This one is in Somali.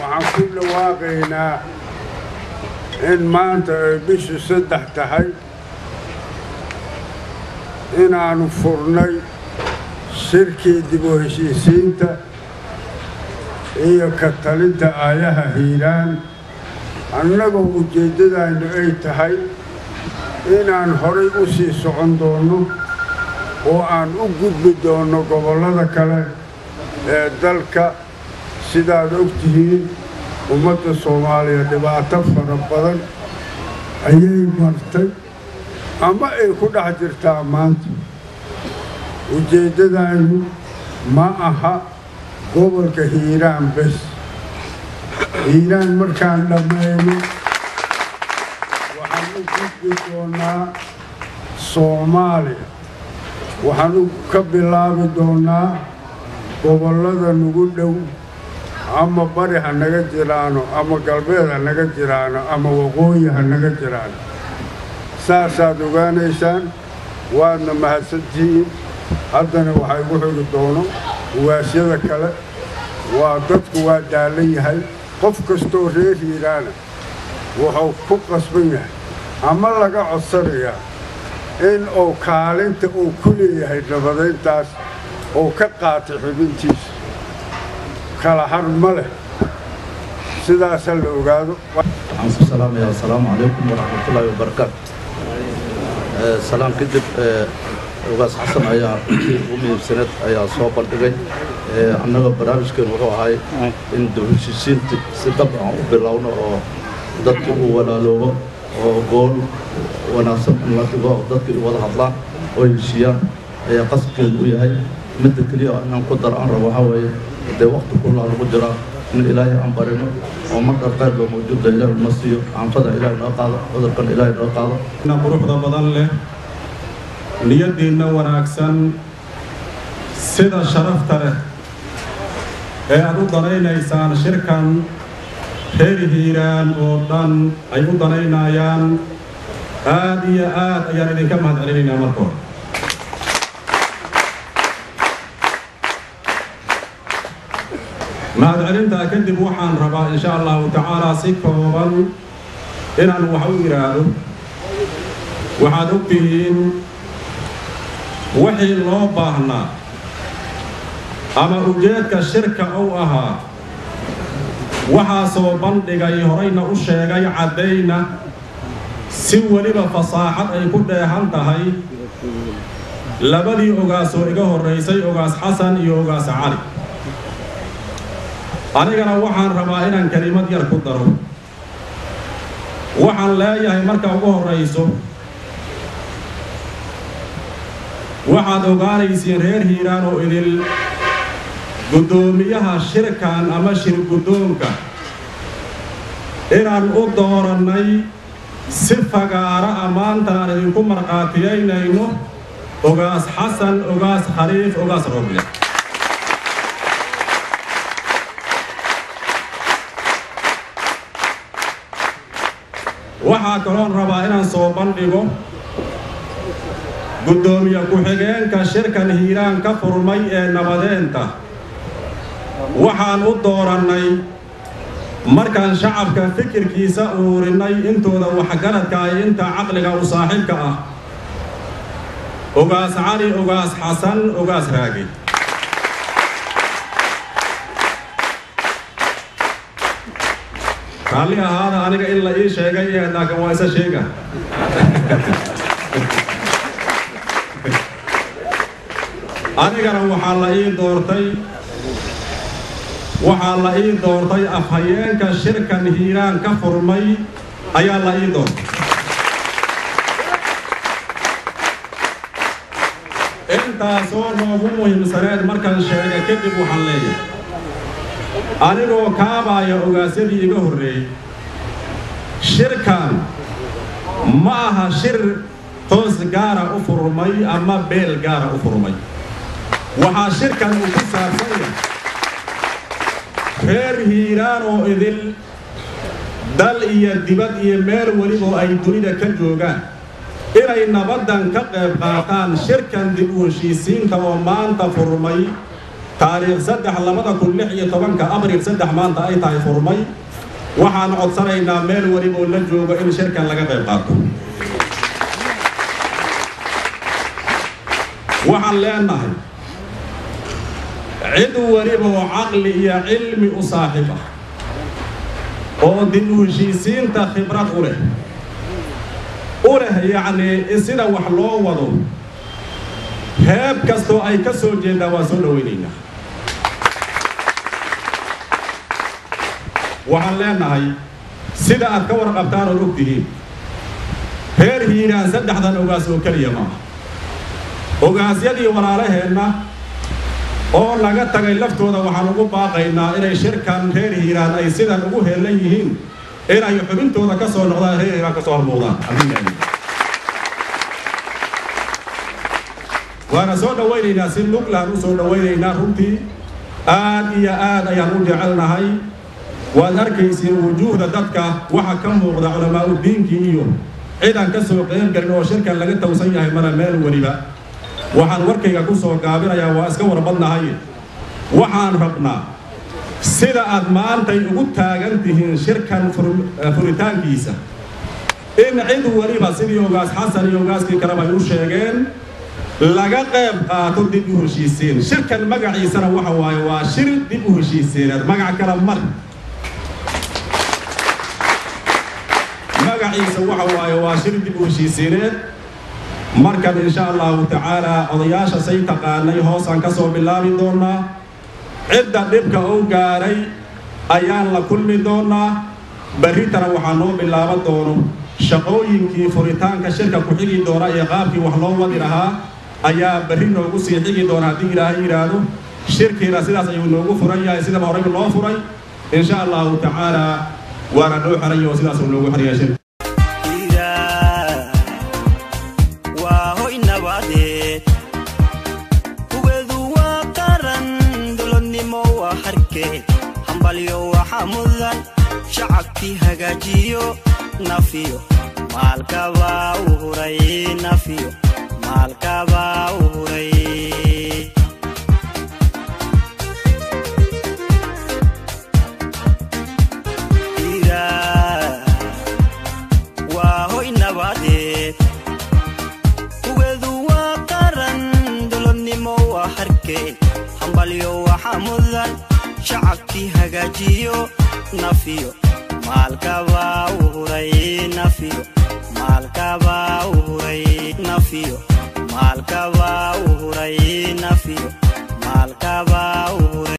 waxaan ku dhawaaqaynaa in maanta ay bishu saddex tahay inaannu furnay shirkii dib u heshiisiinta iyo ka talinta aayaha hiiraan annagoo ujeeddadaynu ay tahay inaan horay u sii socon doonno oo aan u gudbi doonno gobollada kale ee dalka sidaad og tihiin ummadda soomaaliya dhibaato fara badan ayay martay ama ay ku dhex jirtaa maanta ujeeddadaynu ma aha gobolka hiiraan bes hiiraan markaan dhammayno waxaan u gudbi doonnaa soomaaliya waxaan ka bilaabi doonnaa gobollada nagu dhow ama bari ha naga jiraano ama galbeed ha naga jiraano ama waqooyi ha naga jiraano saasaad ogaanaysaan waadna mahadsantihiin haddana waxaa igu xigi doono uwaasyada kale waa dadku waa daallan yahay qof kastoo reer hiiraana wuxuu ku qasban yahay ama laga codsanayaa in uu kaalinta uu ku leeyahay nabadayntaas uu ka qaatay xubintiisa kala har ma leh sidaasa la ogaado waxaan ku salaamayaa assalaamu calaykum waraxmatullaahi wabarakaatu salaan kadib ogaas xasan ayaa intii ugu muhiimsaneed ayaa soo bandhigay annaga barnaamijkeen wuxuu ahay in dawheshiisiinta si dhab aan u bilowno oo dadka uu walaaloobo oo gool wanaagsan in la dhigo oo dadka ay wada hadlaan oo heshiiyaan ayaa qasabkeedu u yahay midda keliya inaan ku dar aan rabo waxaa weeye dee waqti kullaa lagu jiraa in ilaahay aan barino oo marka qayr loo mawjuudda ilaahay ma siiyo caanfada ilaahay noo qaado cudurkan ilaahay noo qaado quruxda badan leh niyaddiinna wanaagsan sida sharafta leh ee aad u danaynaysaan shirkan reer hiiraan oo dhan ay u danaynayaan aad iyo aad ayaan idinka mahad celinaynaa marka hore mahadcelintaa kadib waxaan rabaa insha allahu tacaalaa si kooban inaan wax u yidhaahdo waxaad og tihiin wixii loo baahnaa ama ujeedka shirka uu ahaa waxaasoo bandhigay horayna u sheegay caddayna si weliba fasaaxad ay ku dheehan tahay labadii ogaasoo iga horraysay ogaas xasan iyo ogaas cali anigana waxaan rabaa inaan kelimad yar ku daro waxaan leeyahay marka ugu horrayso waxaad ogaanaysiin reer hiiraan oo idil guddoomiyaha shirkan ama shir guddoonka inaan u doorannay si fagaara a maanta aan idinku markhaatiyaynayno ogaas xasan ogaas khaliif ogaas roble waxaa kaloon rabaa inaan soo bandhigo guddoomiye ku-xigeenka shirkan hiiraan ka furmay ee nabadeenta waxaan u doorannay markaan shacabka fikirkiisa uurinnay intooda waxgaradka ay inta caqliga u saaxiibka ah ogaas cali ogaas xasan ogaas raagi raalli ahaada aniga in la ii sheegay ee laakiin waa isa sheega anigana waxaa la ii doortay waxaa la ii doortay afhayeenka shirkan hiiraan ka furmay ayaa la ii doortay intaasoo noogu muhiimsaneed markaan sheega kadib waxaan leeyahay anigoo kaabaaya ogaasyadii iga horreeyey shirkan ma aha shir toos gaara u furmay ama beel gaara u furmay waxaa shirkan uu ku saabsan yahay reer hiiraan oo idil dal iyo dibad iyo meel weliboo ay dunida ka joogaan inay nabaddan ka qayb qaataan shirkan dib u heshiisiinta oo maanta furmay taariikh saddex labada kun lix iyo tobanka abriil saddex maanta ay tahay furmay waxaan codsanaynaa meel weliba oo la joogo in shirkan laga qayb qaato waxaan leenahay cid weliba oo caqli iyo cilmi u saaxiib ah oo dib u heshiisiinta khibrad u leh u leh yacnii sida wax loo wado heeb kastoo ay ka soo jeedaan waan soo dhowaynaynaa waxaan leenahay sida aad ka warqabtaan ood og tihiin reer hiiraan saddexdan ogaas oo keliya maaha ogaasyadii walaalaheenna oo laga tagay laftooda waxaan ugu baaqaynaa inay shirkan reer hiiraan ay sidan ugu heellan yihiin inay xubintooda ka soo noqdaan reer hiiraan ka soo hormuudaan waana soo dhowaynaynaa si luglaan u soo dhowaynaynaa runtii aad iyo aad ayaan u jecelnahay waad arkaysiin wujuuhda dadka waxa ka muuqda culamaa'u diinkii iyo cidan ka soo qeyb galin oo shirkan laga tawsan yahay mana meel weliba waxaan warkayga ku soo gaabinayaa waa iska warbadnahay waxaan rabnaa sida aad maantay ugu taagan tihiin shirkan furitaankiisa in cid weliba sidii ogaas xasan iyo ogaaskii kaleba ay u sheegeen laga qayb qaato dib u heshiisiin shirkan magaciisana waxa waaye waa shir dib u heshiisiineed magac kale mar magaciisa waxa waaye waa shir dib u heshiisiineed markan insha allahu tacaala odayaasha say taqaanay hoosaan ka soo bilaabi doonaa cidda dhibka u gaaray ayaan la kulmi doonaa berritana waxaa noo bilaaban doono shaqooyinkii furitaanka shirka ku xigi doona iyo qaabkii wax loo wadi lahaa ayaa berri noogu sii xigi doona haddii ilaahay yidhaahdo shirkiina sidaas ayuu noogu furan yahay sidaba horeyba loo furay insha allahu tacaala waana noo xeraya oo sidaasuu noogu xeraya shirka hambalyo waxa mudan shacabkii hagaajiyo nafiyo maalkabaa u huray nafiyo maalkabaa u huray waa hoy nabadeed kugeedu waa qaran dulodnimo waa harkeed hambalyo waxa mudan shacabkii hagaajiyo nafiyo maalkabaa u huray nafiyo maalkabaa u huray nafiyo maalkabaa u huray nafiyo maalkabaa u huray